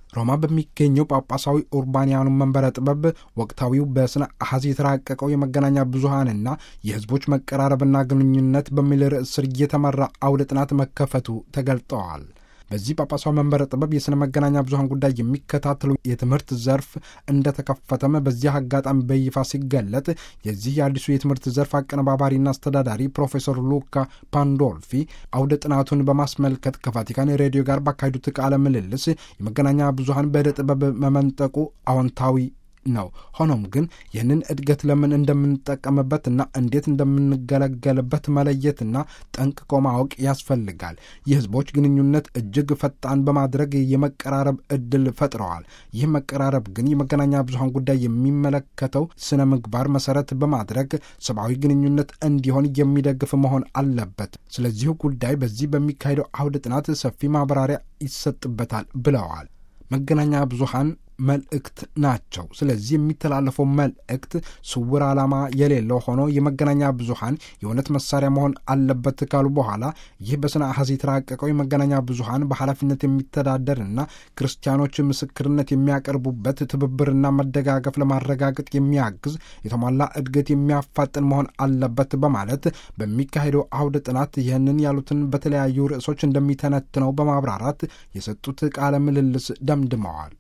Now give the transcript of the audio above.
ሮማ በሚገኘው ጳጳሳዊ ኡርባንያኑ መንበረ ጥበብ ወቅታዊው በስነ አሐዝ የተራቀቀው የመገናኛ ብዙሃንና የሕዝቦች መቀራረብና ግንኙነት በሚል ርዕስ ስር እየተመራ አውደ ጥናት መከፈቱ ተገልጠዋል። በዚህ ጳጳሳዊ መንበረ ጥበብ የሥነ መገናኛ ብዙሃን ጉዳይ የሚከታተሉ የትምህርት ዘርፍ እንደተከፈተም በዚህ አጋጣሚ በይፋ ሲገለጥ የዚህ የአዲሱ የትምህርት ዘርፍ አቀነባባሪና አስተዳዳሪ ፕሮፌሰር ሉካ ፓንዶልፊ አውደ ጥናቱን በማስመልከት ከቫቲካን ሬዲዮ ጋር ባካሄዱት ቃለ ምልልስ የመገናኛ ብዙሃን በዕደ ጥበብ መመንጠቁ አዎንታዊ ነው። ሆኖም ግን ይህንን እድገት ለምን እንደምንጠቀምበትና እንዴት እንደምንገለገልበት መለየትና ጠንቅቆ ማወቅ ያስፈልጋል። የህዝቦች ግንኙነት እጅግ ፈጣን በማድረግ የመቀራረብ እድል ፈጥረዋል። ይህ መቀራረብ ግን የመገናኛ ብዙሃን ጉዳይ የሚመለከተው ስነ ምግባር መሰረት በማድረግ ሰብአዊ ግንኙነት እንዲሆን የሚደግፍ መሆን አለበት። ስለዚሁ ጉዳይ በዚህ በሚካሄደው አውደ ጥናት ሰፊ ማብራሪያ ይሰጥበታል ብለዋል። መገናኛ ብዙሃን መልእክት ናቸው። ስለዚህ የሚተላለፈው መልእክት ስውር ዓላማ የሌለው ሆኖ የመገናኛ ብዙሃን የእውነት መሳሪያ መሆን አለበት ካሉ በኋላ ይህ በስነ አሐዝ የተራቀቀው የመገናኛ ብዙሃን በኃላፊነት የሚተዳደርና ክርስቲያኖች ምስክርነት የሚያቀርቡበት ትብብርና መደጋገፍ ለማረጋገጥ የሚያግዝ የተሟላ እድገት የሚያፋጥን መሆን አለበት በማለት በሚካሄደው አውደ ጥናት ይህንን ያሉትን በተለያዩ ርዕሶች እንደሚተነትነው በማብራራት የሰጡት ቃለ ምልልስ ደምድመዋል።